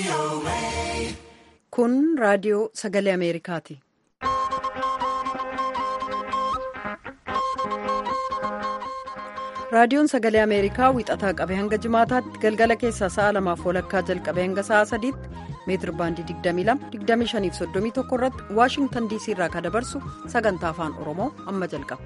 Kun raadiyoo sagalee Ameerikaati. Raadiyoon sagalee Ameerikaa wixataa qabee hanga jimaataatti galgala keessaa sa'a lamaaf walakkaa jalqabee hanga sa'a sadiitti meetir baandii 22-25-31 irratti Waashingtan DC irraa kan dabarsu sagantaa afaan Oromoo amma jalqaba.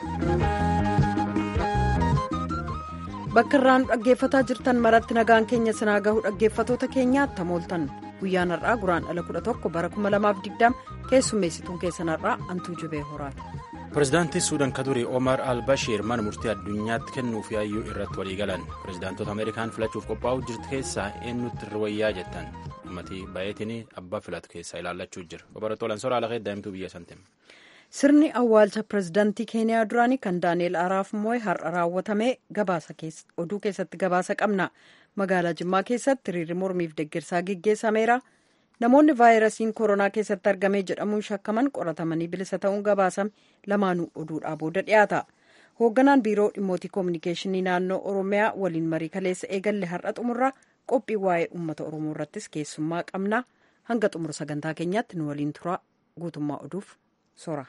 Bakka irraan dhaggeeffataa jirtan maratti nagaan keenya sinaa gahu dhaggeeffatoota keenyaatti hamooltan guyyaan har'aa guraan ala 11 bara 2020 keessummeessituun keessan har'aa antuu jubee horaati. Pireezidaantii Suudaan ka durii Omar al-Bashir mana murtii addunyaatti kennuuf yaayyuu irratti walii galan pireezidaantota Ameerikaan filachuuf qophaa'uu jirtu keessaa eenyutti irra wayyaa jettan uummatii baay'eetiin abbaa filatu keessaa ilaallachuu jira babaratoolaan soraa lafee daa'imtuu biyya santiin. Sirni awwaalcha pireezidaantii Keeniyaa duraanii kan Daani'eel Araaf Mooy har'a raawwatamee oduu keessatti gabaasa qabna. Magaalaa Jimmaa keessatti hiriirri mormiif deeggarsaa geggeessameera. Namoonni vaayirasiin koronaa keessatti argamee jedhamuun shakkaman qoratamanii bilisa ta'uun gabaasame lamaanuu oduudhaa booda dhiyaata. Hoogganaan biiroo dhimmootii koominikeeshinii naannoo Oromiyaa waliin marii kaleessa eegalle har'a xumurraa qophii waa'ee uummata Oromoo irrattis keessummaa qabna. Hanga xumura sagantaa keenyaatti nu waliin turaa guutummaa oduuf sora.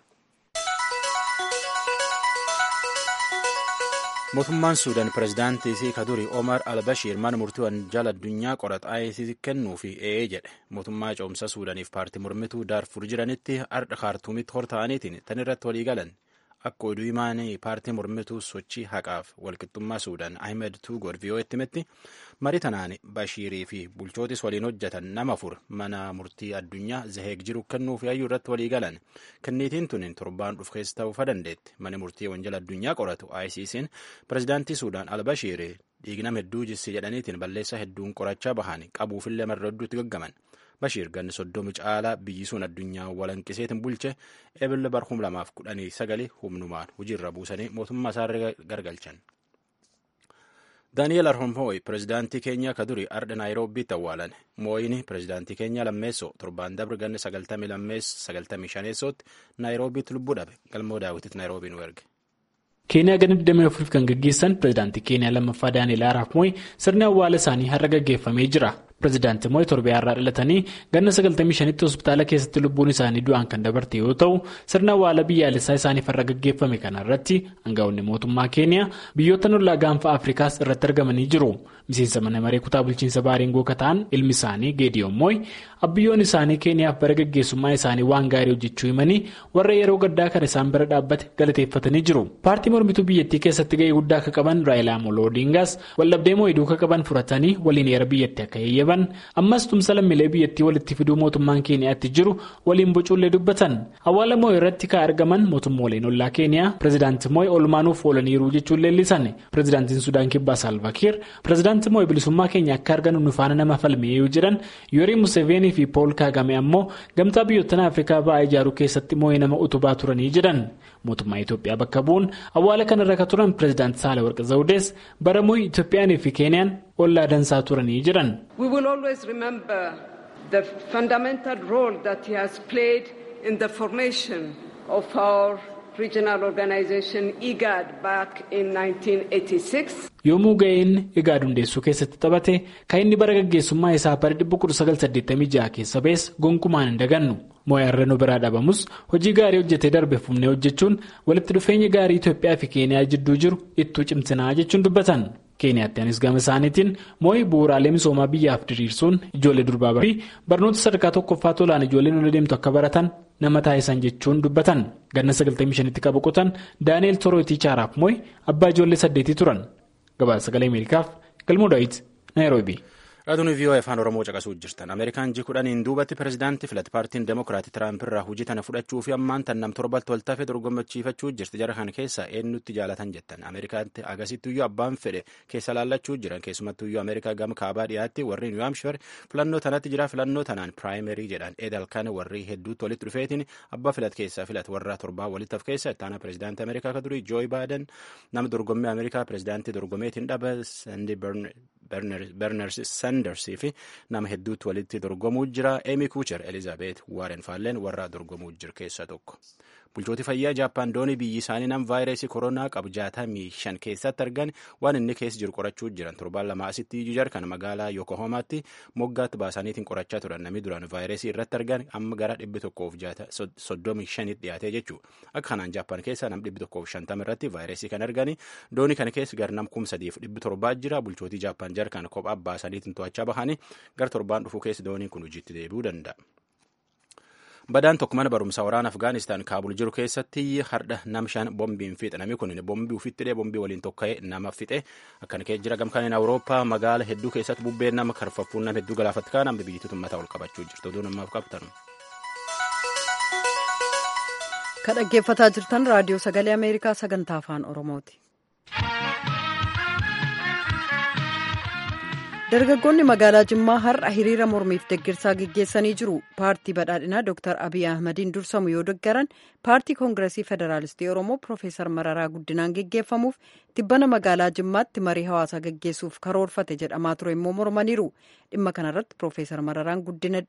mootummaan suudaan pireezidaantii isii ka durii omar albashiir mana murtii wanjaala addunyaa qorataa kennuufi ee jedhe mootummaa ce'umsa suudaaniif paartii mormituu daarfur jiranitti ardha kaartuumitti horta'aniitiin tan irratti walii galan akka oduu himaanii paartii mormituu sochii haqaaf walqixxummaa suudaan ahmed tuugoor vi'oo'etti himetti marii tanaan bashiirii fi bulchootis waliin hojjetan nama afur mana murtii addunyaa zaheeg jiru kennuuf yaayyuu irratti walii galan kenniitiin tun torbaan dhufu keessa ta'uu dandeetti mana murtii wanjala addunyaa qoratu ICC'n pireezidaantii suudaan albashiir dhiignam hedduu jissi jedhaniitiin balleessaa hedduun qorachaa bahan qabuufillee marra hedduutti gaggaman bashiir ganni soddomi caalaa biyyi sun addunyaa walanqiseetiin bulche eebille barhum lamaaf kudhanii sagali humnumaan hojiirra buusanii mootummaa isaarra gargalchan. daani'eel arhomhooy pireezidaantii keenyaa ka durii ardha naayiroobiitti awwaalan mooyini pireezidaantii keenyaa lammeessoo torbaan dabre ganni sagaltamii sagaltamii shaneessootti naayiroobiitti lubbuu dhabe galmoo daawwititti naayiroobii nu erge. keeniyaa gana 24 kan gaggeessan pireezidaantii keeniyaa lammaffaa daani'eel araaf mooy sirni awwaala isaanii har'a gaggeeffamee jira. pireezidaantii mooy torbee har'aa dhalatanii ganna 95tti hospitaala keessatti lubbuun isaanii du'aan kan dabarte yoo ta'u sirna awwaala biyyaalessaa isaaniif har'a gaggeeffame kana irratti aangaa'onni mootummaa keeniyaa biyyoota ollaa gaanfa afrikaas irratti argamanii jiru miseensa mana maree kutaa bulchiinsa baariingoo ka ta'an ilmi isaanii geediyoon mooy abbiyyoon isaanii keeniyaaf bara gaggeessummaa isaanii waan gaarii hojjechuu himanii warra yeroo gaddaa kan isaan bira dhaabbate galateeffatanii jiru paartii mormituu biyyattii keessatti ga'ee guddaa akka qaban raayilaa amoloo odingaas waldhabdee moo'ee duuka qaban furatanii waliin heera biyyattii akka eeyyaban ammas tumsa lammiilee biyyattii walitti fiduu mootummaan keeniyaatti jiru waliin bocuullee dubbatan awwaala moo'ee irratti kan argaman mootummooleen ollaa keeniyaa pireezidaantii moo'ee olmaanuuf oolaniiru jechuun leellisan pireezidaantiin sudaan kibbaa saalvakiir pireezidaantii moo'ee bilisummaa keenya akka arganu nu faana nama falmee yoo jedhan yoorii museveenii fi pool kaagame ammoo gamtaa biyyoottan afrikaa ba'aa ijaaruu keessatti moo'ee nama utubaa turanii jedhan mootummaa itoophiyaa bakka bu'uun awwaala kanarra kan turan pireezidaantii saalawarqi zawudees bara moo'ee itoophiyaanii fi keeniyaan ollaa dansaa turanii jedhan. We will always remember the fundamental role that he has played in the formation of our regional organization IGAD back in 1986. yommuu ga'een IGAD hundeessuu keessatti taphate kan inni bara gaggeessummaa isaa bara 1986 keessa ba'es gonkumaan hin dagannu moo'ee nu biraa dhabamus hojii gaarii hojjetee darbe fumnee hojjechuun walitti dhufeenya gaarii Itoophiyaa fi Keeniyaa jidduu jiru ittuu cimsinaa jechuun dubbatan. keeniyaattiinis gama isaaniitiin moo'ii bu'uuraalee misoomaa biyyaaf diriirsuun ijoollee durbaa fi barnoota sadarkaa tokkoffaa tolaan ijoolleen ola deemtu akka baratan nama taasisan jechuun dubbatan ganna 95tti kan boqotan daani'eel torootii chaaraaf moo'ii abbaa ijoollee saddeetii turan gabaasa sagalee ameerikaaf galmoo daawit naayiroobii. Raadiyoo vii'oo afaan Oromoo caqasuu jirtan. Ameerikaan ji kudhaniin duubatti pireezidaantii filate paartiin Demokiraatii Tiraamp irraa hojii tana fudhachuu fi ammaan tan nam torbatti wal taafee dorgommachiifachuu jirti. Jara kana keessa eenyutti jaalatan jettan. Ameerikaatti agasittuyyuu abbaan fedhe keessa laallachuu jiran. Keessumattuyyuu Ameerikaa gama kaabaa dhiyaatti warri Niw Haamshar filannoo tanatti jira. Filannoo tanaan piraayimerii jedhan. Eedal kana warri hedduutti walitti dhufeetiin abbaa filat keessaa filat warra torbaa walitti af keessa itti aanaa pireezidaantii Ameerikaa ka durii Jooyi Baaden nama dorgommii Ameerikaa pireezidaantii dorgomeetiin dhaba Sandi Berners Sandersii fi nama hedduutti walitti dorgomuu jira. Amy Kucher Elizabeth Warren Faalleen warra dorgomuu jiru keessaa tokko. bulchooti fayyaa jaappaan doonii biyyi isaanii nam vaayirasii koronaa qabu jaatamii shan keessatti argan waan inni keessa jiru qorachuu jiran torbaan lama asitti jar kan magaalaa yokohoomaatti moggaatti baasaniitiin qorachaa turan namni duraan vaayirasii irratti argan amma gara dhibbi tokkoof soddomii shanitti dhiyaatee jechuu akka kanaan jaappaan keessa nam dhibbi tokkoof shantama irratti vaayirasii kan argani doonii kana keessa gara nam kum sadiif dhibbi torbaa jira bulchootii jaappaan jar kan kophaa baasaniitiin to'achaa bahanii gara torbaan dhufuu keessa dooniin kun hojiitti deebi'uu danda'a. badaan tokko mana barumsaa waraana afgaanistaan kaabul jiru keessatti hardha nam shan bombiin fixe namni kun bombii ufitti dhee bombii waliin tokka'ee nama fixe akkana kee jira gamkaaniin awurooppaa magaala hedduu keessatti bubbeen nama karfaffuun nama hedduu galaafatti kaan amma biyyattii tummataa ol qabachuu jirtu oduu namaaf qabtan. kan dhaggeeffataa jirtan raadiyoo sagalee ameerikaa sagantaa afaan oromooti. dargaggoonni magaalaa jimmaa har'a hiriira mormiif deggirsaa geggeessanii jiru paartii badhaadhinaa dr abiy ahmadiin dursamu yoo deggaran paartii koongiresii federaalistii oromoo piroofeesar mararaa guddinaan geggeeffamuuf tibbana magaalaa jimmaatti marii hawaasaa geggeessuuf karoorfate jedhamaa ture immoo mormaniiru dhimma kanarratti piroofeesar mararaan guddina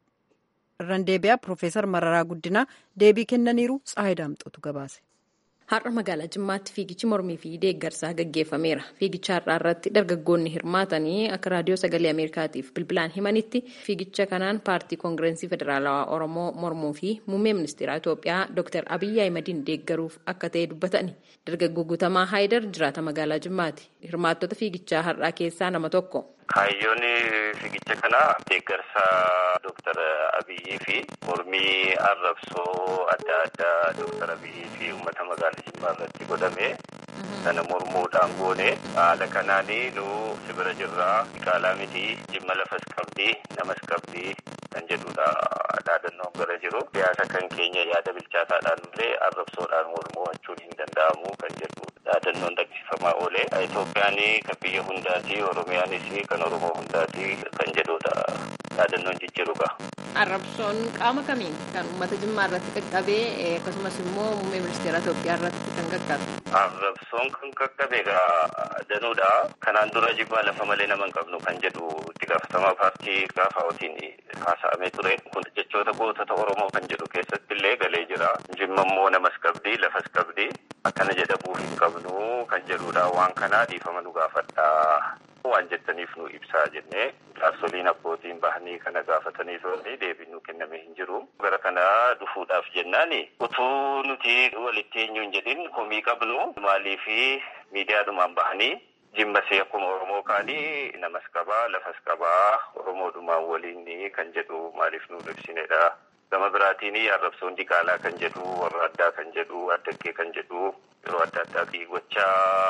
irraan deebi'aa piroofeesar mararaa guddinaa deebii kennaniiru tsaayi daamxotu gabaase. Har'a magaalaa Jimmaatti fiigichi mormii fi deeggarsaa gaggeeffameera. Fiigicha har'aa irratti dargaggoonni hirmaatanii akka raadiyoo sagalee Ameerikaatiif bilbilaan himanitti fiigicha kanaan paartii koongirensii federaalawaa Oromoo mormuu fi muummee ministeeraa Itoophiyaa Dr. Abiyyi Ahimadiin deeggaruuf akka ta'e dubbatani. Dargaggoo Guutamaa Haayidar jiraata magaalaa Jimmaati. Hirmaattota fiigichaa har'aa keessaa nama tokko. Kaayyoon fiigicha kanaa deeggarsaa Dr. Abiyyii fi mormii arrabsoo adda addaa Dr. Abiyyii fi uummata magaalaa Jimmaa irratti godhame sana mormuudhaan goone haala kanaanii nu sibira jirraa qaalaa miti jimma lafas qabdi namas qabdi kan jedhudha dhaadannoon gara jiru siyaasa kan keenya yaada bilchaataadhaan illee arrabsoodhaan mormuwachuun hin danda'amu kan jedhu dhaadannoon dhaggeeffamaa oole Itoophiyaan kan biyya hundaati Oromiyaanis kan Oromoo hundaati kan jedhudha dhaadannoon jijjiiruudha. Arrabsoon qaama kamiin kan uummata Jimmaa irratti qaqqabee akkasumas immoo muummee ministeera Itoophiyaa irratti kan qaqqabe. Arrabsoon kan qaqqabe danuudha. Kanaan dura Jimmaa lafa malee nama hin qabnu kan jedhu itti gaafatamaa paartii gaafaawwatiin haasa'amee ture. Kun jechoota gootota Oromoo kan jedhu keessatti illee galee jira. Jimma immoo namas qabdi lafas qabdi akkana jedhamuu hin qabnu kan jedhudha. Waan kanaa dhiifama nu gaafadha. waan jettaniif nu ibsaa jennee jaarsoliin abbootiin bahanii kana gaafatanii turanii deebiin nu kenname hin jiru. Gara kana dhufuudhaaf jennaani utuu nuti walitti eenyu hin jedhin komii qabnu maaliifi miidiyaadhumaan bahanii jimmasee akkuma Oromoo kaanii namas qabaa lafas qabaa Oromoodhumaan waliin kan jedhu maaliif nu ibsinedha. Gama biraatiin arrabsoon diqaalaa kan jedhu warra addaa kan jedhu addaggee kan jedhu yeroo adda addaati gochaa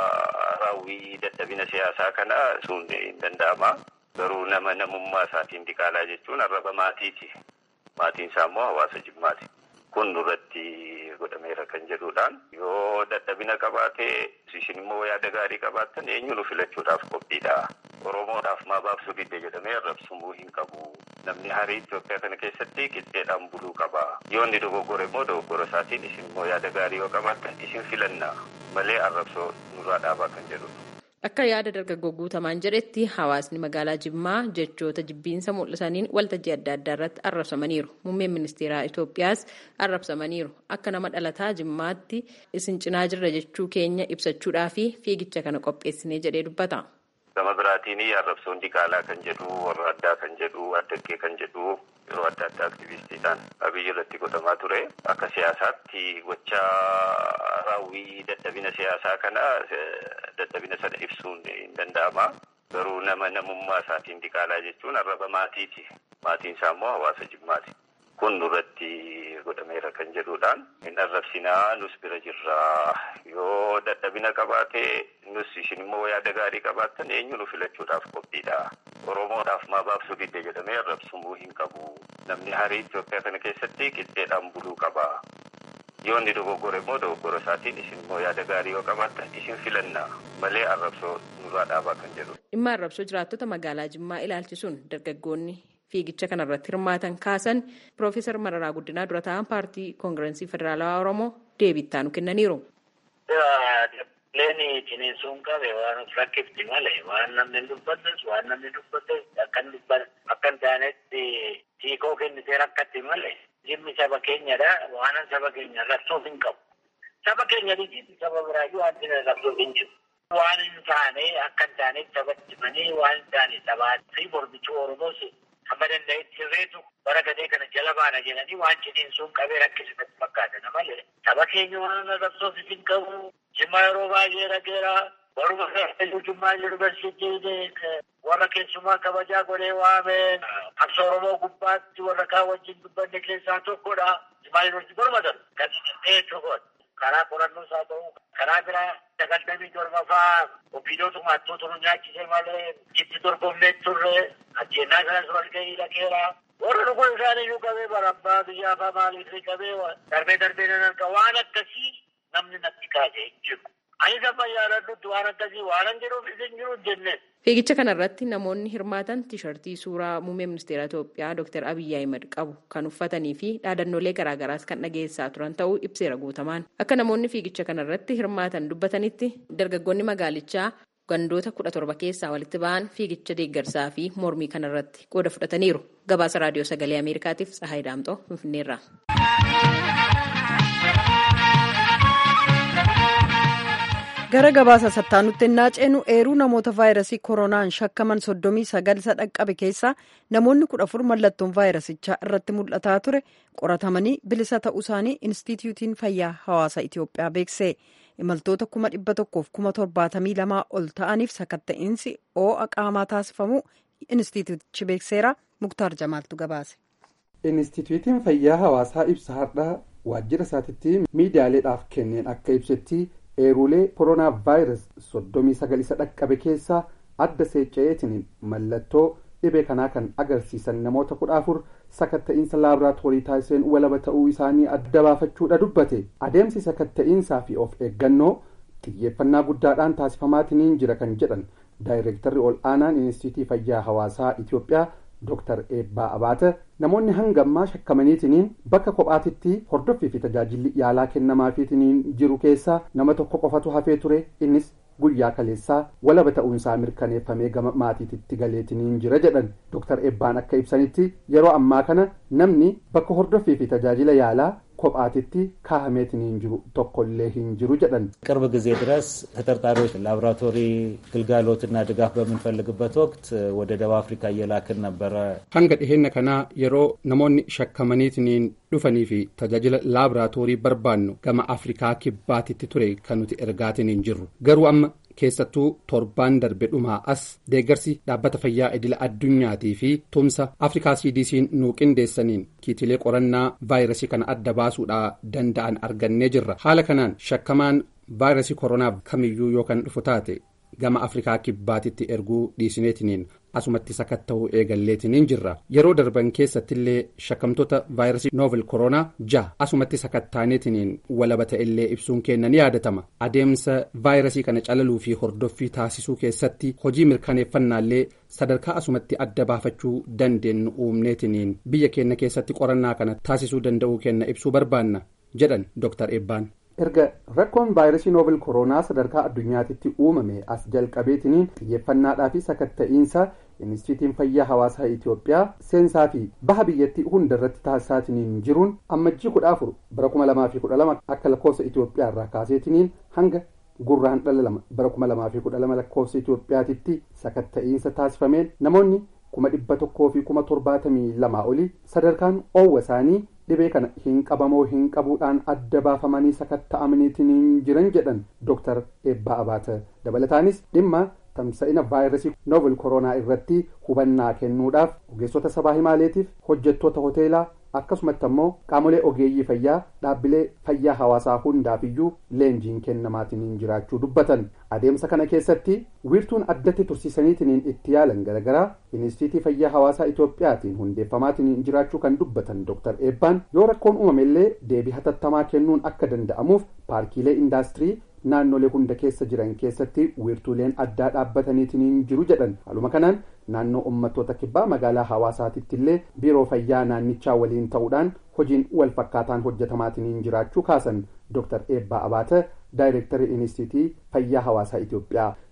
raawwii dadhabina siyaasaa kana sun hin danda'ama. Garuu nama namummaa isaatiin diqaalaa jechuun arraba maatiiti. Maatiin isaa immoo hawaasa jimmaati. Kun nurratti godhameera kan jedhuudhaan yoo dadhabina qabaate isin immoo yaada gaarii qabaattan eenyuun filachuudhaaf qophiidha. Oromoodhaaf maa baabsuu didde jedhamee arrabsumuu hin qabu. Namni harii Itoophiyaa kana keessatti qixxeedhaan buluu qaba. Yoo inni dogoggore immoo dogoggora isaatiin isin immoo yaada gaarii yoo qabaattan isin filanna malee arrabsoo nurraa dhaabaa kan jedhudha. Akka yaada dargaggoo guutamaan jedhetti hawaasni magaalaa Jimmaa jechoota jibbiinsa mul'isaniin waltajjii adda addaa irratti arrabsamaniiru. Muummeen ministeeraa Itoophiyaas arrabsamaniiru. Akka nama dhalataa Jimmaatti isin cinaa jirra jechuu keenya ibsachuudhaa fi fiigicha kana qopheessinee jedhee dubbata. Gama biraatiin arrabsoon diqaalaa kan jedhu warra addaa kan jedhu addaggee kan jedhu yeroo adda addaa aktivistiidhaan abiyyi irratti godhamaa ture. Akka siyaasaatti gochaa raawwii dadhabina siyaasaa kana dadhabina sana ibsuun hin danda'ama. Garuu nama namummaa isaatiin diqaalaa jechuun arraba maatiiti. Maatiin isaa immoo hawaasa jimmaati. Kun nurratti godhameera kan jedhuudhaan hin arrabsinaa nus bira jirraa yoo dadhabina qabaate nus isin immoo yaada gaarii qabaattan eenyu nu filachuudhaaf qophiidha. Oromoodhaaf maa baabsuu didde jedhamee arrabsumuu hin qabu. Namni harii Itoophiyaa kana keessatti qixxeedhaan buluu qaba. Yoo inni dogoggore immoo dogoggora isaatiin isin immoo yaada gaarii yoo qabaattan isin filanna malee arrabsoo nurraa dhaabaa kan jedhudha. Dhimma arrabsoo jiraattota magaalaa Jimmaa ilaalchisuun dargaggoonni fiigicha kanarratti hirmaatan kaasan Piroofeesar Mararaa Guddinaa dura ta'an paartii koongirensii federaalawaa Oromoo deebii nu kennaniiru. Leeni ciniinsuun qabe waan of rakkifti malee waan namni dubbatus waan namni dubbatus akkan dubban akkan taanetti hiikoo kennitee rakkatti malee. Jimma dhimmi saba keenyadha. Waanan saba keenya rakkoof hin qabu. Saba keenya dhiisii saba biraayyuu wanti rakkoof hin jiru. Waan hin taane akka hin taaneef sabatti himanii waan hin taane sabaa fi mormichuu Oromoos hamma danda'etti hirreetu bara gadee kana jala baana jedhanii waan cidhiin sun qabee rakkisatti fakkaatan malee saba keenya waan rakkoof hin qabu. Jimmaa yeroo baay'ee dhageera. Warra keessatti Jimmaa yuunivarsiitiin warra keessumaa kabajaa godhee waame qabsa Oromoo gubbaatti warra kaan wajjin dubbanne keessaa tokkodha. Jimmaa yuunivarsiitii gormatan kan inni tokkodha. Karaa qorannoos haa ta'u karaa biraa sagaltamii torbaffaa ofiidootu maattoota nu nyaachisee malee jitti dorgomnee turre ajjeennaa kanas wal gahii dhageera. Warra dhuguun isaaniiyyuu qabee barabbaa biyyaa afaa maaliif qabee darbee darbee nan arga waan akkasii namni natti kaasee hin jiru. Ani sama yaadadhutti waan akkasii waan hin jiruuf isin jiru jenne. Fiigicha kanarratti namoonni hirmaatan tiishartii suuraa muummee ministeera Itoophiyaa Dr. Abiyyi Ahimad qabu kan uffatanii fi dhaadannoolee garaagaraas kan dhageessaa turan ta'uu ibseera guutamaan. Akka namoonni fiigicha kanarratti hirmaatan dubbatanitti dargaggoonni magaalichaa gandoota kudha torba keessaa walitti ba'an fiigicha deeggarsaa fi mormii kanarratti qooda fudhataniiru. Gabaasa raadiyoo sagalee Ameerikaatiif Tsahaay Daamxoo Finfinneerraa. gara gabaasa sattaanutti ennaa ceenu eeruu namoota vaayirasii koronaan shakkaman soddomii sagal isa dhaqqabe keessaa namoonni kudha afur mallattoon vaayirasichaa irratti mul'ataa ture qoratamanii bilisa ta'uu isaanii inistitiyuutiin fayyaa hawaasa itiyoophiyaa beekse imaltoota kuma dhibba tokkoof kuma torbaatamii lamaa ol ta'aniif sakatta'iinsi oo'a qaamaa taasifamu inistitiyuutichi beekseera muktaar jamaaltu gabaase. inistitiyuutiin fayyaa hawaasaa ibsa har'aa waajjira isaatitti miidiyaaleedhaaf kenneen akka ibsetti eeruulee koronaa vaayirasii soddomii sagal isa dhaqqabe keessaa adda seecca'eetiin mallattoo dhibee kanaa kan agarsiisan namoota kudha afur sakatta'iinsa laaboraatoorii taasiseen walaba ta'uu isaanii adda baafachuudha dubbate adeemsi sakatta'iinsaa fi of eeggannoo xiyyeeffannaa guddaadhaan taasifamaatiin jira kan jedhan daayireektarri ol aanaan inistiitiyuutii fayyaa hawaasaa itiyoophiyaa Dr. Eebbaa Abaata namoonni hanga ammaa shakkamaniitiniin bakka kophaatitti hordoffii fi tajaajilli yaalaa kennamaafiitiniin jiru keessaa nama tokko qofatu hafee ture innis guyyaa kaleessaa walaba ta'uunsaa mirkaneeffamee gama maatiititti galeetiniin jira jedhan Dr. Eebbaan akka ibsanitti yeroo ammaa kana namni bakka hordoffii fi tajaajila yaalaa kophaatitti kaahameetiniin jiru tokkollee hin jiru jedhan ቅርብ ጊዜ ድረስ ተጠርጣሪዎች ላቦራቶሪ ግልጋሎትና ድጋፍ በምንፈልግበት ወቅት ወደ ደቡብ አፍሪካ እየላክን ነበረ። hanga dhiheenya kanaa yeroo namoonni shakkamaniitiniin dhufanii fi tajaajila laaboraatoorii barbaannu gama afrikaa kibbaatitti ture kan nuti ergaatiniin jirru garuu amma keessattuu torbaan darbe dhumaa as deeggarsi dhaabbata fayyaa idila addunyaatii fi tumsa afrikaa cdc'n nuu qindeessaniin kiitilee qorannaa vaayirasii kana adda baasuudhaa danda'an argannee jirra haala kanaan shakkamaan vaayirasii koronaaf kamiyyuu yookaan dhufu taate gama afrikaa kibbaatitti erguu dhiisineetiniin asumatti sakatta'uu eegalleetiniin jirra yeroo darban keessattillee shakkamtoota vaayirasii noovel koronaa jaha asumatti sakattaaneetiniin walaba ta'ellee ibsuun keenya ni yaadatama adeemsa vaayirasii kana calaluu fi hordoffii taasisuu keessatti hojii mirkaneeffannaallee sadarkaa asumatti adda baafachuu dandeenyu uumneetiniin biyya keenya keessatti qorannaa kana taasisuu danda'uu keenya ibsuu barbaanna jedhan dr eebbaan. erga rakkoon vaayirasii noobel koronaa sadarkaa addunyaatitti uumame as jalqabeetiniin xiyyeeffannaadhaa fi sakatta'iinsa inistiitiyuutiin fayyaa hawaasaa itiyoophiyaa seensaa fi baha biyyattii hunda irratti taasisaatiniin jiruun ammajjii kudha afur bara kuma lamaa fi kudha lama akka lakkoofsa itiyoophiyaa irraa kaaseetiniin hanga gurraan dhala lama bara kuma lamaa fi kudha lama lakkoofsa itiyoophiyaatitti sakatta'iinsa taasifameen namoonni kuma dhibba tokkoo fi kuma torbaatamii lamaa olii sadarkaan oowwa isaanii dhibee kana hin qabamoo hin qabuudhaan adda baafamanii sakatta'amaniitiin jiran jedhan dooktar eebbaa abaata dabalataanis dhimma tamsa'ina vaayirasii novel koronaa irratti hubannaa kennuudhaaf ogeessota sabaa himaaleetiif hojjettoota hoteelaa akkasumatti ammoo qaamolee ogeeyyii fayyaa dhaabbilee fayyaa hawaasaa hundaafiyyuu leenjiin kennamaatiin jiraachuu dubbatan adeemsa kana keessatti wiirtuun addatti tursiisaniitiin itti yaalan garagaraa inistiitiyuutii fayyaa hawaasaa itoophiyaatiin hundeeffamaatiin jiraachuu kan dubbatan dooktar eebbaan yoo rakkoon uumamellee deebii hatattamaa kennuun akka danda'amuuf paarkiilee indaastirii naannolee hunda keessa jiran keessatti wiirtuuleen addaa dhaabbataniitiin jiru jedhan haaluma kanaan naannoo uummattoota kibbaa magaalaa hawaasaatitti illee biiroo fayyaa naannichaa waliin ta'uudhaan hojiin wal fakkaataan hojjetamaatiin jiraachuu kaasan dooktar eebbaa abaata daayireektarii inistiitiyuutii fayyaa hawaasaa itiyoophiyaa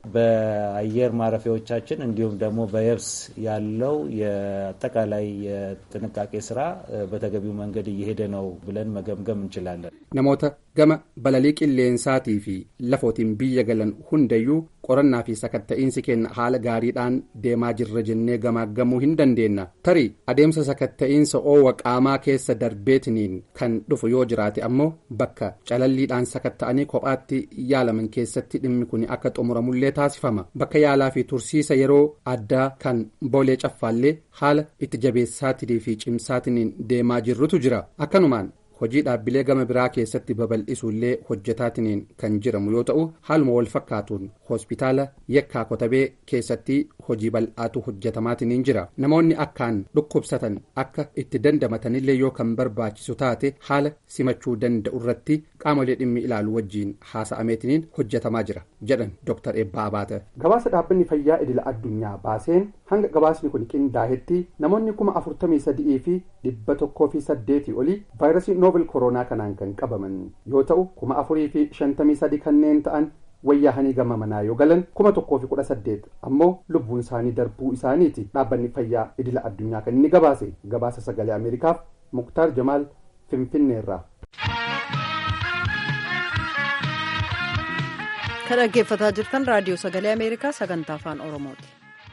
በአየር ማረፊያዎቻችን እንዲሁም ደግሞ በየብስ ያለው የአጠቃላይ የጥንቃቄ ስራ በተገቢው መንገድ እየሄደ ነው ብለን መገምገም እንችላለን። namoota gama balalii qilleensaatii fi lafootiin biyya galan hundayyuu qorannaa fi sakatta'iinsi kenna haala gaariidhaan deemaa jirra jennee gamaaggamuu hin dandeenna tarii adeemsa sakatta'iinsa oowwa qaamaa keessa darbeetiniin kan dhufu yoo jiraate ammoo bakka calalliidhaan sakatta'anii kophaatti yaalaman keessatti dhimmi kun akka xumuramullee taasifama bakka yaalaa fi tursiisa yeroo addaa kan boolee caffaallee haala itti jabeessaatinii fi cimsaatiniin deemaa jirrutu jira akkanumaan hojii dhaabbilee gama biraa keessatti babal'isuullee hojjetaatiniin kan jiramu yoo ta'u haaluma wal fakkaatuun hospitaala yekkaa kotabee keessatti hojii bal'aatu hojjetamaatiniin jira namoonni akkaan dhukkubsatan akka itti dandamatanillee yoo kan barbaachisu taate haala simachuu danda'u irratti qaamolee dhimmi ilaalu wajjiin haasa'ameetiniin hojjetamaa jira jedhan dooktar eebbaa abaata. gabaasa dhaabbanni fayyaa idila addunyaa baaseen hanga gabaasni kun qindaa'etti namoonni kuma afurtamii sadii fi dhibba tokkoo fi saddeetii olii vaayirasii noobel kooroonaa kanaan kan qabaman yoo ta'u kuma afurii fi shantamii sadi kanneen ta'an wayyaahanii gama manaa yoo galan kuma tokkoo fi kudha saddeet ammoo lubbuun isaanii darbuu isaaniiti dhaabbanni fayyaa idila addunyaa kan inni gabaase gabaasa sagalee ameerikaaf muktaar jamaal finfinneerraa. kan dhaggeeffataa jirtan raadiyoo sagalee ameerikaa sagantaa afaan oromooti.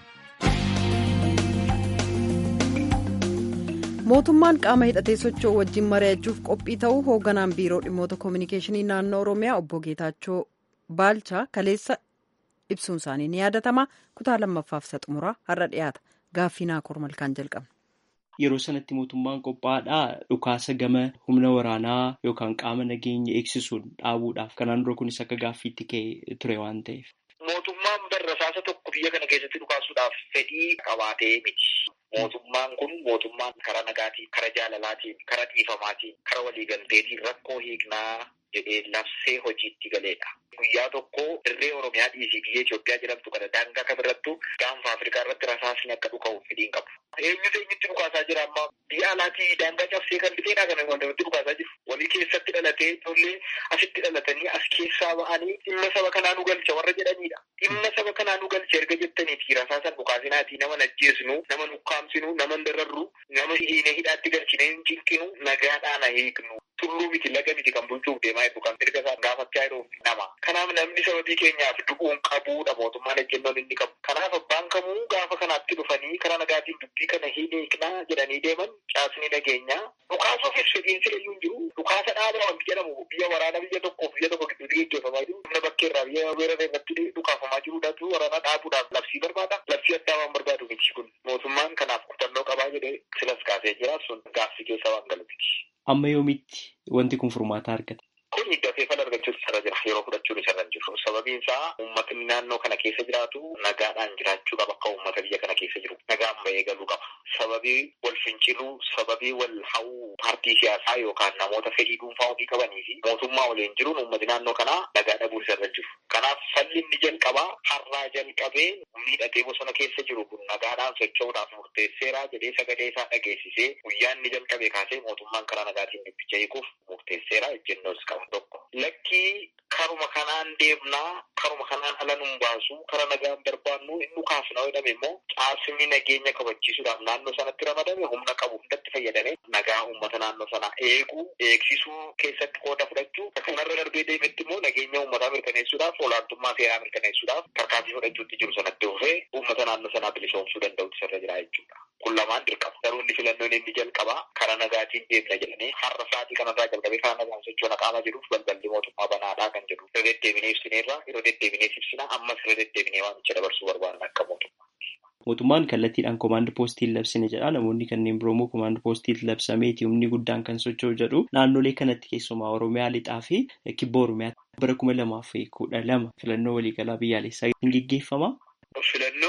mootummaan qaama hidhatee socho'u wajjin mari'achuuf qophii ta'uu hoogganaan biiroo dhimmoota koominikeeshinii naannoo oromiyaa obbo geetaachoo baalchaa kaleessa ibsuun isaanii ni yaadatama kutaa lammaffaaf isa xumuraa har'a dhiyaata gaaffii naakoor malkaan jalqabna. Yeroo sanatti mootummaan qophaa'aadhaa dhukaasa gama humna waraanaa yookaan qaama nageenya eegsisuun dhaabuudhaaf kanaan dura kunis akka gaaffiitti ka'e ture waan ta'eef. Mootummaan barrasaasa tokko biyya kana keessatti dhukaasuudhaaf fedhii qabaatee miti. Mootummaan kun mootummaan karaa nagaatiin, karaa jaalalaatiin, karaa dhiifamaatiin, karaa waliigalteetiin rakkoo hiiknaa jedhee labsee hojiitti galeedha. Guyyaa tokko dirree Oromiyaa dhiisii biyya Itoophiyaa jedhamtu kana daangaa kamirrattu gaanfa Afrikaa irratti rasaasni akka dhuka'uuf fedhiin qabu. Eenyutu eenyutti dhukaasaa jira amma biyya alaatii daangaa cabsee kan dhufeenaa kana wantoonni dhukaasaa jiru. Walii keessatti dhalatee ijoollee asitti dhalatanii as keessaa ba'anii dhimma saba kanaa nu galcha warra jedhanidha. Dhimma saba kanaa nu galcha erga jettaniiti rasaasan dhukaasinaatii nama najjeesnu, nama nukkaamsinu, nama dararru, nama hiine hidhaatti galchinee hin cinqinu, nagaadhaan hiiknu. Tulluu miti laga miti kan bulchuuf deemaa jiru kan mirga isaa gaafachaa jiru nama. Kanaaf namni sababii keenyaaf du'uun qabuudha mootummaan ejjennoon inni qabu. Kanaaf abbaan kamuu gaafa kanaatti dhufanii karaa nagaatiin dubbii kana hin hiiknaa jedhanii deeman caasni nageenyaa. Dhukaasuufis fedhiin sila iyyuu hin jiru. Dhukaasa dhaabaa wanti jedhamu biyya waraana biyya tokkoof biyya tokko gidduutti gaggeeffamaa jiru. Humna bakkeerraa biyya weerara irratti dhukaafamaa jiruudhaatu waraana dhaabuudhaaf labsii barbaada. Labsii addaa waan barbaadu miti kun. Mootummaan kanaaf kutannoo qabaa jedhee silas kaasee jira sun gaaffii keessa waan galu miti. Amma yoomitti wanti kun furmaata argata? Kun dafee fala argachuutu isarra jira. Yeroo fudhachuun isarra jiru. Sababiin isaa uummatni naannoo kana keessa jiraatu nagaadhaan jiraachuu qaba akka uummata biyya kana keessa jiru. Nagaan bahee galuu qaba. Sababii wal finciluu, sababii wal hawuu paartii siyaasaa yookaan namoota fedhii dhuunfaa ofii qabanii fi mootummaa waliin jiruun uummati naannoo kanaa nagaa dhabuu isarra jiru. Kanaaf falli inni jalqabaa har'aa jalqabee miidhatee bosona keessa jiru kun nagaadhaan socho'uudhaaf murteesseera jedhee sagalee isaa dhageessisee guyyaa inni jalqabee kaasee mootummaan karaa nagaatiin dubbicha hiikuuf murteesseera ejjennoos qaba tokko. Lakkii karuma kanaan deemnaa karuma kanaan ala nun baasu kara nagaan barbaannu inni kaasna jedhame immoo caasni nageenya kabachiisuudhaaf naannoo sanatti ramadame humna qabu hundatti fayyadame nagaa uummata naannoo sanaa eeguu eegsisuu keessatti qooda fudhachuu kanarra darbee deemetti immoo nageenya uummataa mirkaneessuudhaaf olaantummaa seeraa mirkaneessuudhaaf tarkaanfii fudhachuutti jiru sanatti dhufee uummata naannoo sanaa bilisoomsuu danda'utti sirra jira jechuudha. Kun lamaan dirqama. Garuu inni filannoon inni jalqabaa karaa nagaatiin deemna jedhanii har'a sa'aatii kanarraa jalqabee karaa nagaan socho'uun qaama jiruuf balballi mootummaa banaadhaa kan jedhu. Yeroo deddeebinee ibsineerra yeroo deddeebinee ibsina ammas yeroo deddeebinee waamicha dabarsuu barbaadan akka mootummaa. Mootummaan kallattiidhaan koomaand poostiin labsine jedha. Namoonni kanneen biroo immoo koomaand poostiin labsameeti humni guddaan kan socho'u jedhu. Naannolee kanatti keessumaa Oromiyaa lixaa fi kibba Oromiyaa bara kuma lamaa fi kudha lama filannoo waliigalaa biyyaalessaa hin geggeeffama. Filannoo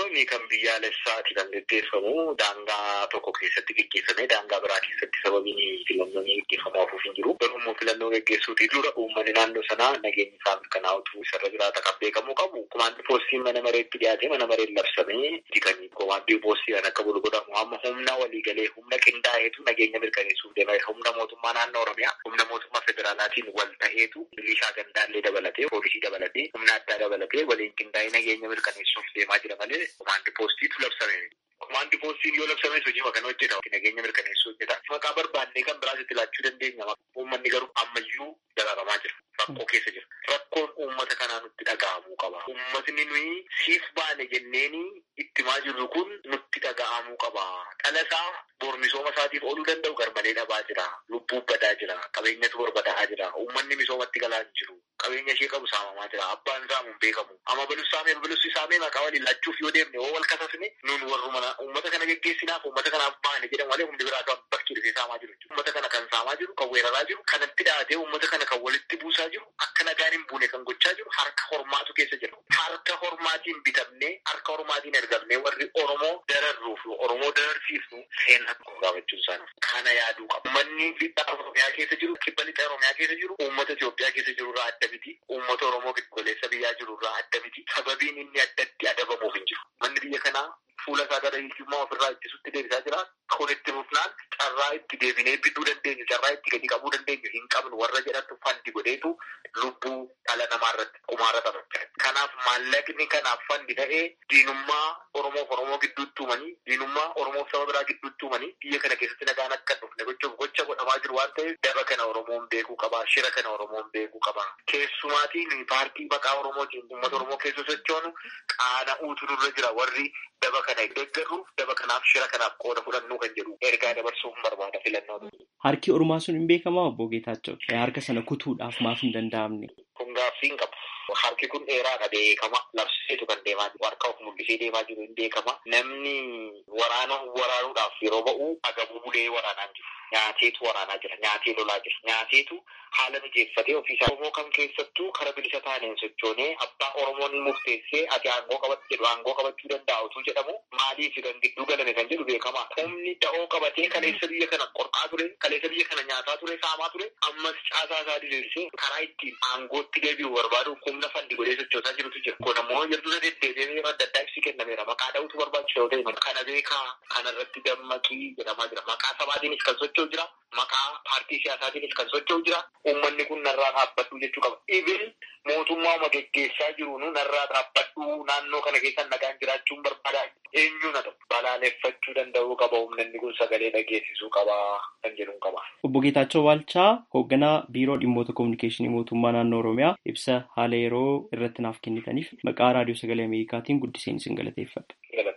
Filannoon kan biyyaalessaati kan gaggeeffamu daangaa tokko keessatti gaggeeffamee daangaa biraa keessatti sababiin filannoon gaggeeffamu hafuuf hin jiru. Garuu immoo filannoo gaggeessuutii dura uummanni naannoo sanaa nageenya isaa mirkanaa'utu isarra jiraata kan beekamu qabu. Komaandii poostiin mana mareetti dhiyaatee mana mareen labsamee kan komaandii poostii kan akka bulu godhamu amma humna waliigalee humna qindaa'eetu nageenya mirkaneessuuf deema. Humna mootummaa naannoo Oromiyaa humna mootummaa federaalaatiin wal ta'eetu milishaa gandaallee dabalatee poolisii dabalatee humna addaa dabalatee waliin qindaa'ee nageenya mirkaneessuuf deemaa jira malee komaandii poostiitu labsame. Komaandii poostiin yoo labsames hojii kana hojjeta. Nageenya mirkaneessuu hojjeta. Maqaa barbaannee kan biraas itti laachuu dandeenya. Uummanni garuu ammayyuu dagaagamaa jira. Rakkoo keessa jira. Rakkoon uummata kanaa nutti dhaga'amuu qaba. Uummatni nuyi siif baane jenneeni ittimaa jirru kun nutti dhaga'amuu qaba. Dhalasaa bor misooma isaatiif ooluu danda'u garmalee dhabaa jira. Lubbuu badaa jira. Qabeenyatu barbadaa'aa jira. Uummanni misoomatti galaa hin jiru. Qabeenya ishee qabu saamamaa jira. Abbaan saamuun beekamu. Amma balus saamee balus saamee maqaa waliin laachuuf yoo deemne yoo wal kasasne nun warruma uummata kana geggeessinaaf uummata kanaaf baane jedhan malee humni biraa kan bakkee dhufee saamaa jiru. Uummata kana kan saamaa jiru, kan weeraraa jiru, kanatti dhaatee uummata kana kan walitti buusaa jiru, akka nagaan hin buune kan gochaa jiru harka hormaatu keessa jira. Harka hormaatiin bitamnee, harka hormaatiin ergamnee warri Oromoo dararruuf Oromoo dararsiifnu seenaa tokko gaafachuun isaanii. Kana yaaduu qaba. Uummanni lixa Oromiyaa keessa jiru, kibba lixa Oromiyaa keessa jiru, uummata Itoophiyaa keessa jiru irraa adda miti. Uummata Oromoo giddugaleessa biyyaa jiru irraa adda miti. Sababiin inni addatti adabamuuf hin jiru. Manni biyya kanaa fuula isaa gara hiyyummaa ofirraa ittisutti deebisaa jira. Kun itti fufnaan carraa itti deebinee bidduu dandeenyu, carraa itti gadi qabuu dandeenyu hin qabnu warra jedhantu fandi godheetu lubbuu dhala namaa irratti qumaara taphachaa. Kanaaf maallaqni kanaaf fandi ta'ee diinummaa Oromoof Oromoo gidduutti uumanii, diinummaa Oromoof saba biraa gidduutti uumanii biyya kana keessatti nagaan akka dhufne gochuuf gocha godhamaa jiru waan ta'eef daba kana Oromoon beekuu qaba. Shira kana Oromoon beekuu qaba. Keessumaatiin paartii maqaa Oromootiin uummata Oromoo keessa sochoonu qaana'uutu nurra jira warri daba kana deeggaruuf daba kanaaf shira kanaaf qooda fudhannuu kan jedhu ergaa dabarsuuf barbaada filannoo. Harki Oromaa sun hin beekamaa obbo Geetaachoo harka sana kutuudhaaf maaf hin danda'amne. Kun gaaffii hin qabu. Harki kun dheeraadha beekama. Labseetu kan deemaa jiru. Harka of mul'isee deemaa jiru hin beekama. Namni waraana waraanuudhaaf yeroo ba'u agabuu bulee waraanaa jiru. Nyaateetu waraanaa jira. Nyaatee lolaa jira. Nyaateetu haala mijeeffatee ofiisaa. Oromoo kam keessattuu kara bilisa taaneen sochoonee abbaa Oromoon murteessee ati aangoo qabatu jedhu aangoo qabachuu danda'a utuu jedhamu maaliif kan gidduu galame kan jedhu beekama. Humni da'oo qabatee kaleessa biyya kana qorqaa ture, kaleessa biyya kana nyaataa ture, saamaa ture, ammas caasaa isaa diriirsee karaa ittiin aangootti deebi'u barbaaduuf humna fandi godhee sochoosaa jirutu jira. Kun ammoo yeroo deddeebi'ee yeroo adda addaa ibsi kennameera. Maqaa dha'utu barbaachisa yoo ta'e kana beekaa kanarratti dammaqii jedhamaa jira. Maqaa sabaatiinis kan socho'u jira. Maqaa paartii siyaasaatiinis kan socho'u jira. Uummanni kun narraa dhaabbadhu jechuu qaba. Ibin mootummaa geggeessaa jiru narraa dhaabbadhu naannoo kana keessa nagaan jiraachuun barbaada. Eenyuun haa ta'u balaaleffachuu danda'uu qaba. Humnanni kun sagalee dhageessisuu qaba kan jedhu qaba. Obbo Geetaachoo Waalchaa hoogganaa biiroo dhimmoota kominikeeshinii mootummaa naannoo Oromiyaa ibsa haala yeroo irratti naaf kennitaniif maqaa raadiyoo sagalee Ameerikaatiin guddiseen isin galateeffadha.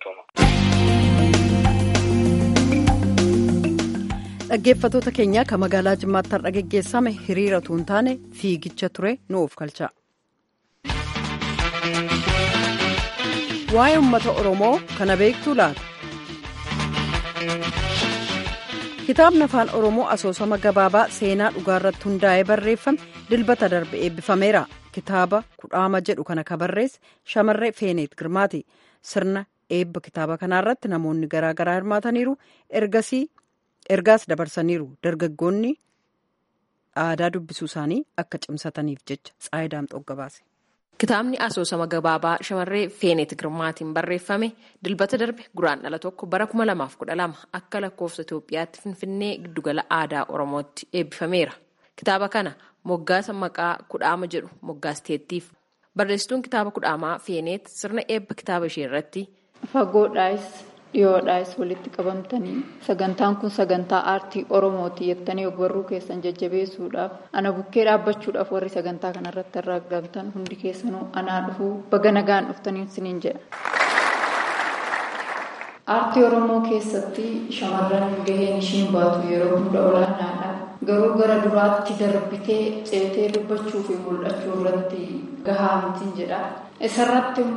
Dhaggeeffattoota keenya kan magaalaa Jimmaatti har'a geggeessame hiriira utuu hin taane fiigicha ture nu of galcha. Waa'ee uummata Oromoo kana beektuu laata? Kitaabni afaan Oromoo asoosama gabaabaa seenaa dhugaarratti hundaa'ee barreeffame dilbata darbe eebbifameera. Kitaaba kudhaama jedhu kana kan barreesse shamarree Feeneet Girmaati. Sirna eebba kitaaba kanaarratti namoonni garaagaraa hirmaataniiru. Ergasii ergaas dabarsaniiru dargaggoonni aadaa dubbisuu isaanii akka cimsataniif jecha tsaayidaam xoggabaase. Kitaabni asoosama gabaabaa shamarree Feeneet Girmaatiin barreeffame dilbata darbe guraandhala tokko bara 2012 akka lakkoofsa Itoophiyaatti Finfinnee giddugala aadaa Oromootti eebbifameera. Kitaaba kana moggaasa maqaa kudhaama jedhu moggaasteettiif. Barreessituun kitaaba kudhaamaa Feeneet sirna eebba kitaaba ishee irratti. Fagoodhaayis dhiyoodhaayis walitti qabamtanii sagantaan kun sagantaa aartii oromooti jettanii ogbarruu keessan jajjabeessuudhaaf ana bukkee dhaabbachuudhaaf warri sagantaa kanarratti argamtan hundi keessanuu anaa dhufuu baga nagaan dhuftanii siniin jedha. aartii oromoo keessatti shamarran gaheen ishiin baatu yeroo hunda olaanaadha garuu gara duraatti darbitee ceetee dubbachuu fi mul'achuu irratti gahaa mitiin jedha isarratti immoo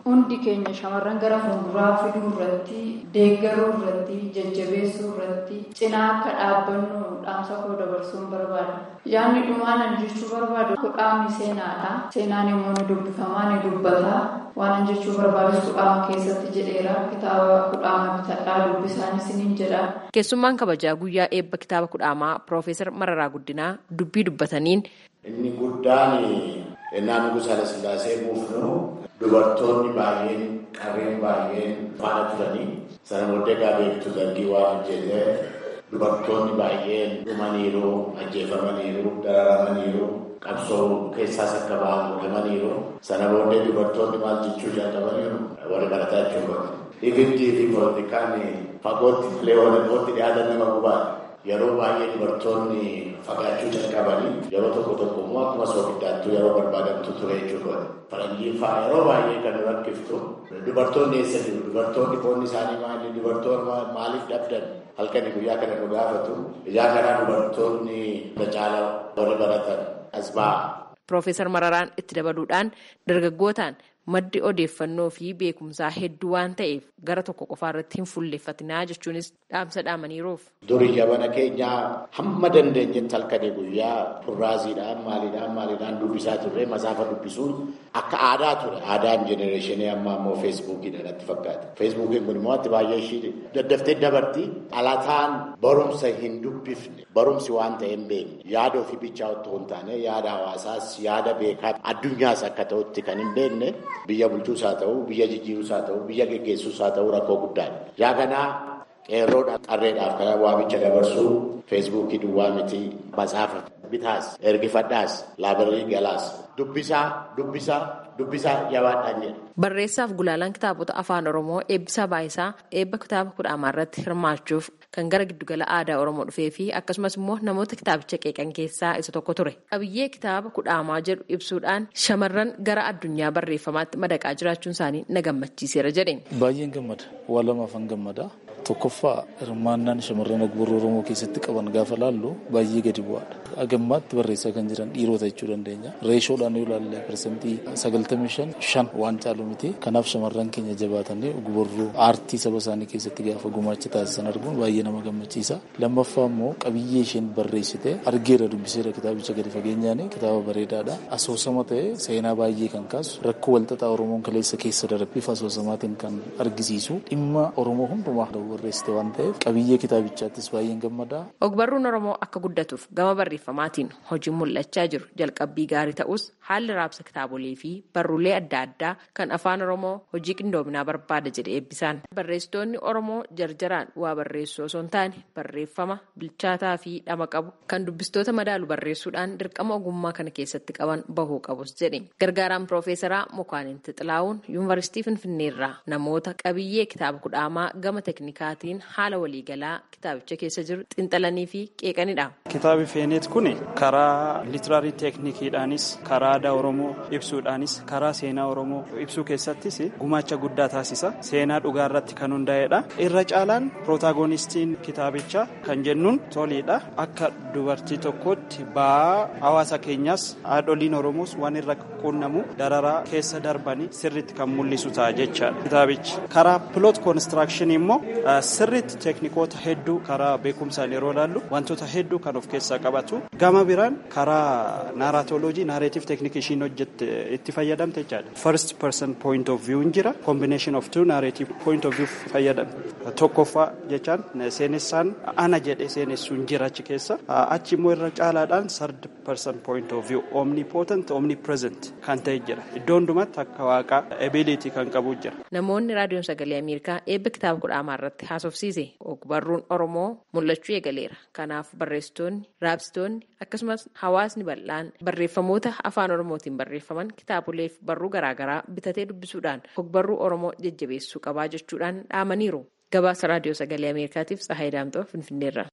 hundi keenya shamarran gara fuulduraa fiduu irratti deeggaruu irratti jajjabeessuu irratti cinaa akka dhaabbannu dhaamsa koo dabarsuun barbaada. Yaadni dhumaanan jechuu barbaadu kudhaamni seenaadha. Seenaan immoo ni dubbifamaa ni dubbata. Waan jechuu barbaadus kudhaama keessatti jedheera. Kitaaba kudhaama bitadhaa dubbisaan isiniin jedha. Keessummaan kabajaa guyyaa eebba kitaaba kudhaamaa Piroofeesar Mararaa Guddinaa dubbii dubbataniin. Inni guddaan ennaa nugus Hayilasillaasee buufnu dubartoonni baay'een qarreen baay'een faana turanii sana booddee beektu dargii waan hojjetee dubartoonni baay'een dhumaniiru ajjeefamaniiru dararamaniiru qabsoo keessaas akka ba'an godhamaniiru sana booddee dubartoonni maal jechuu jalqabaniiru wal barataa jechuudha. Dhiibbaa fi poolitikaan fagootti malee walitti dhiyaatan nama gubaadha. Yeroo baay'ee dubartoonni fagaachuu jalqabanii yeroo tokko tokko immoo akkuma soogiddaattuu yeroo barbaadamtu ture jechuudha. Faranjiin fa'aa yeroo baay'ee kan rakkiftu dubartoonni eessa jiru dubartoonni foonni isaanii maali dubartoonni maaliif dhabdan halkanii guyyaa kana nu gaafatu ijaa kanaa dubartoonni caala warri baratan as ba'a. Piroofeesar Mararaan itti dabaluudhaan dargaggootaan maddi odeeffannoo fi beekumsaa hedduu waan ta'eef gara tokko qofaa irratti hin fuulleeffatinaa jechuunis dhaamsa dhaamaniiruuf. Durii jabana keenyaa hamma dandeenyetti halkanii guyyaa kurraaziidhaan maaliidhaan maaliidhaan dubbisaa turre masaafa dubbisuun akka aadaa ture. Aadaan jenereeshinii amma ammoo feesbuukiidha natti fakkaata. Feesbuukiin kun immoo atti baay'ee ishii daddaftee dabarti. Dhalataan barumsa hin dubbifne barumsi waan ta'e hin beekne yaada ofii bichaa otoo hin taane yaada hawaasaas yaada beekaa addunyaas akka ta'utti kan hin beekne biyya bulchuus haa ta'u biyya jijjiiruus haa ta'u biyya geggeessuus haa ta'u rakkoo guddaadha. Yaa kanaa qeerroodhaaf qarreedhaaf kana waamicha dabarsuu feesbuukii duwwaa miti matsaafa bitaas ergifadhaas laabirii galaas dubbisaa dubbisaa dubbisaa jabaadhaan jedha. Barreessaaf gulaalaan kitaabota afaan Oromoo eebbisaa baayisaa eebba kitaaba kudhaamaa irratti hirmaachuuf kan gara giddugala aadaa Oromoo dhufee fi akkasumas immoo namoota kitaabicha qeeqan keessaa isa tokko ture. Qabiyyee kitaaba kudhaamaa jedhu ibsuudhaan shamarran gara addunyaa barreeffamaatti madaqaa jiraachuun isaanii na gammachiiseera jedhe. Baay'een gammada. Waa lamaafan gammada. Tokkoffaa hirmaannaan shamarran ogbarruu Oromoo keessatti qaban gaafa laallu baay'ee gadi bu'aadha. Agammaatti barreessaa kan jiran dhiirota jechuu dandeenya. Reeshoodhaan yoo ilaalle parsantii sagaltamii shan shan waan caalu miti. Kanaaf shamarran keenya jabaatanii ogbarruu aartii saba isaanii keessatti gaafa gumaacha taasisan arguun baay'ee nama gammachiisa. Lammaffaa immoo qabiyyee isheen barreessite argeera dubbiseera kitaabicha gadi fageenyaan kitaaba bareedaadha. Asoosama ta'e seenaa baay'ee kan kaasu rakkoo walxaxaa Oromoon kaleessa keessa darbe bifa asoosamaatiin kan argisiisu dhimma Oromoo hundumaa barreessite waan ta'eef qabiyyee kitaabichaattis baay'een gammada. Ogbarruun Oromoo akka guddatuuf gama barreeffamaatiin hojiin mul'achaa jiru jalqabbii gaarii ta'us haalli raabsa kitaabolee fi barruulee adda addaa kan afaan Oromoo hojii qindoominaa barbaada jedhe eebbisaan. Barreessitoonni Oromoo jarjaraan waa barreessuu osoo hin taane barreeffama bilchaataa fi dhama qabu kan dubbistoota madaalu barreessuudhaan dirqama ogummaa kana keessatti qaban bahuu qabus jedhe. Gargaaraan Piroofeesaraa Mukaanin Xixilaawun Yuunivarsiitii Finfinneerraa namoota qabiyyee kitaaba kudhaamaa gama teeknikaatiin haala waliigalaa kitaabicha keessa jiru xinxalanii fi qeeqanidha. Kitaabi Feeneet kun karaa litiraarii teeknikiidhaanis karaa aadaa Oromoo ibsuudhaanis karaa seenaa Oromoo ibsuu keessattis gumaacha guddaa taasisa. Seenaa dhugaa irratti kan hundaa'edha. Irra caalaan pirotaagonistiin kitaabichaa kan jennuun toliidha. Akka dubartii tokkootti ba'aa hawaasa keenyaas haadholiin Oromoos waan irra qunnamu dararaa keessa darbanii sirriitti kan mul'isu ta'a jechaadha. Kitaabichi karaa piloot koonistirakshinii immoo sirriitti teeknikoota hedduu karaa beekumsaan yeroo ilaallu wantoota hedduu kan of keessaa qabatu. Gama biraan karaa naaraatooloojii naareetiif teeknikii ishiin hojjette itti fayyadamte jechaadha. First person point of view jira. Combination of two narrative point of view fayyadamte. Tokkoffaa jechaan seenessaan ana jedhe seenessuun jira achi keessa. Achi immoo irra caalaadhaan third person point of view omnipotent omnipresent kan ta'e jira. Iddoo hundumatti akka waaqaa ability kan qabu jira. Namoonni raadiyoon sagalee Ameerikaa eebba kitaaba kudhaamaa irratti haasofsiise ogbarruun Oromoo mul'achuu eegaleera. Kanaaf barreessitoonni, raabsitoonni akkasumas hawaasni bal'aan barreeffamoota afaan Oromootiin barreeffaman kitaaboleef barruu garaagaraa bitatee dubbisuudhaan ogbarruu Oromoo jajjabeessuu qabaa jechuudhaan dhaamaniiru. Gabaasa raadiyoo sagalee Ameerikaatiif Tsahaayii Daamtoo Finfinneerra.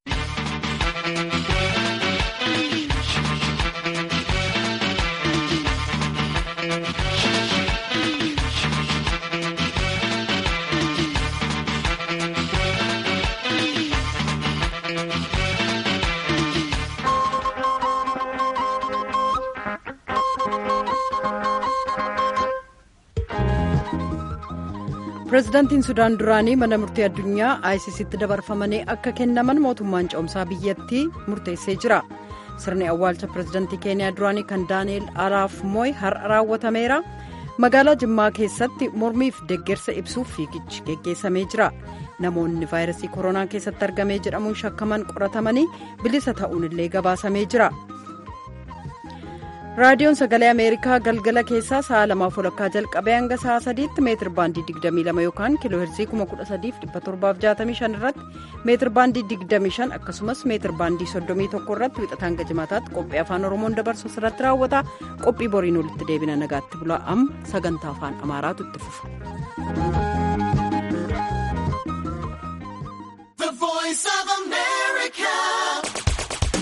pireezidaantiin sudaan duraanii mana murtii addunyaa aayisisitti dabarfamanii akka kennaman mootummaan ce'umsaa biyyattii murteessee jira sirni awwaalcha pireezidaantii keeniyaa duraanii kan daani'eel araap mooy har'a raawwatameera magaalaa jimmaa keessatti mormiif deeggarsa ibsuuf fiigichi geggeessamee jira namoonni vaayirasii koronaa keessatti argamee jedhamuun shakkaman qoratamanii bilisa ta'uun illee gabaasamee jira. raadiyoon sagalee ameerikaa galgala keessaa sa'a lamaaf walakkaa jalqabee hanga sa'a sadiitti meetir baandii 22 yookaan kiiloo heerzii 13765 irratti meetir baandii 25 akkasumas meetir baandii 31 irratti wixataan hanga jimaataatti qophii afaan oromoon dabarsu irratti raawwata qophii boriin walitti deebina nagaatti bulaa amma sagantaa afaan amaaraatu itti fufa.